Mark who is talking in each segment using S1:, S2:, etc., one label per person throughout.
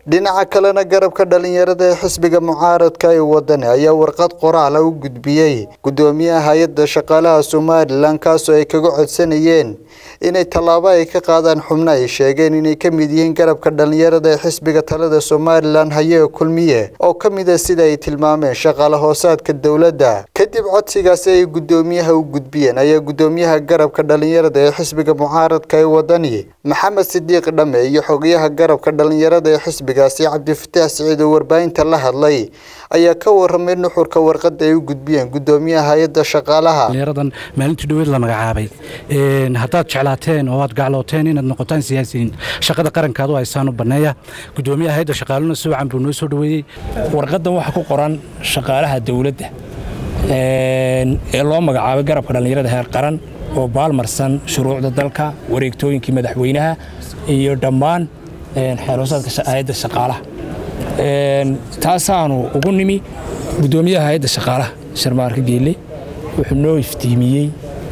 S1: dhinaca kalena garabka dhalinyarada ee xisbiga mucaaradka ee wadani ayaa warqad qoraala u gudbiyey gudoomiyaha hay-adda shaqaalaha somalilan kaasoo ay kaga codsanayeen inay tallaabo ay ka qaadaan xubno ay sheegeen inay ka mid yihiin garabka dhalinyarada ee xisbiga talada somalilan haye kulmiye oo ka mid a sida ay tilmaameen shaqaale hoosaadka dowladda kadib codsigaasi ay gudoomiyaha u gudbiyeen ayaa gudoomiyaha garabka dhalinyarada ee xisbiga mucaaradka ee wadani maxamed sidiiq dhame iyo xogayaha garabka dhalinyarada ee xisbigaasi cabdifataax siciid oo warbaahinta la hadlay ayaa ka waramay nuxurka warqada ay u gudbiyeen gudoomiyaha hay-adda shaqaalaha
S2: dhalinyaradan maalintii dhaweed la magacaabay haddaad jeclaateen oo aad gaclooteen inaad noqotaan siyaasiyiin shaqada qarankaad u haysaan u banneeya gudoomiyaha hay-adda shaqaaluna si wacan buu noo soo dhoweeyey
S3: warqaddan waxaa ku qoran shaqaalaha dowladda ee loo magacaabay garabka dhallinyarada heer qaran oo baalmarsan shuruucda dalka wareegtooyinkii madaxweynaha iyo dhammaan xeeloosaadka hay-adda shaqaalaha taasaanu ugu nimi gudoomiyaha hay-adda shaqaalaha sharmaarka geelle wuxuu noo iftiimiyey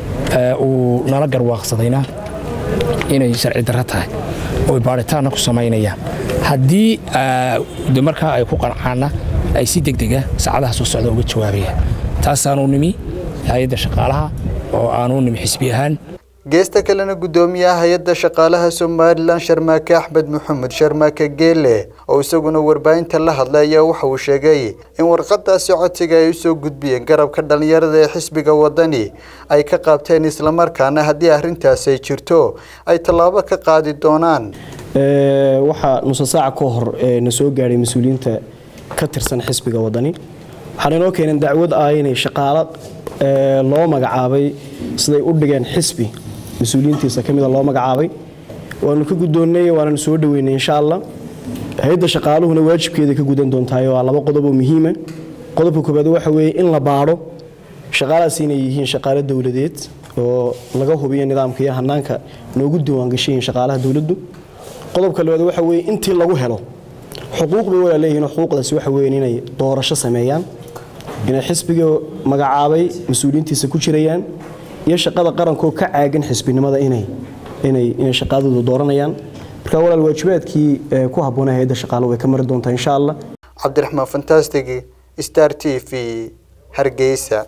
S3: uu nala garwaaqsadayna inay sharci darro tahay oo baaritaanna ku samaynayaan haddii markaa ay ku qancaanna ay si degdega saacadaha soo socda uga jawaabayaan taasaanu nimi hay-adda shaqaalaha oo aanu nimi xisbi ahaan
S1: geesta kalena gudoomiyaha hay-adda shaqaalaha somalilan sharmaake axmed maxamed sharmaake geele oo isaguna warbaahinta la hadlay ayaa waxa uu sheegay in warqadaasi codsiga ay usoo gudbiyeen garabka dhalinyarada ee xisbiga wadani ay ka qaabteen islamarkaana haddii arrintaasi ay jirto ay tallaabo ka qaadi doonaan
S4: waxaa nusa saaca ka hor na soo gaadhay mas-uuliyiinta ka tirsan xisbiga wadani waxaana inoo keeneen dacwad ah inay shaqaalo loo magacaabay siday u dhigeen xisbi mas-uuliyiintiisa ka mida loo magacaabay waanu ka guddoonnay waananu soo dhoweynay insha allah hay-adda shaqaaluhuna waajibkeeda ka gudan doontahay waa laba qodob oo muhiima qodobka koobaad waxa weeye in la baadho shaqaalahaas inay yihiin shaqaalo dowladeed oo laga hubiyo nidaamka iyo hanaanka noogu diiwaangashayiin shaqaalaha dowladdu qodobka labaad waxa weeye intii lagu helo xuquuq bay walaa leeyihiin xuquuqdaasi waxa weeyaan inay doorasho sameeyaan inay xisbiga magacaabay mas-uuliyiintiisa ku jirayaan iyo shaqada qarankoo ka caagan xisbinimada inay inay inay shaqadooda dooranayaan marka walaal waajibaadkii ku habboonaa hay-adda shaqaalo way ka mari doontaa insha allah
S1: cabdiraxmaan fantastic star t v hargeysa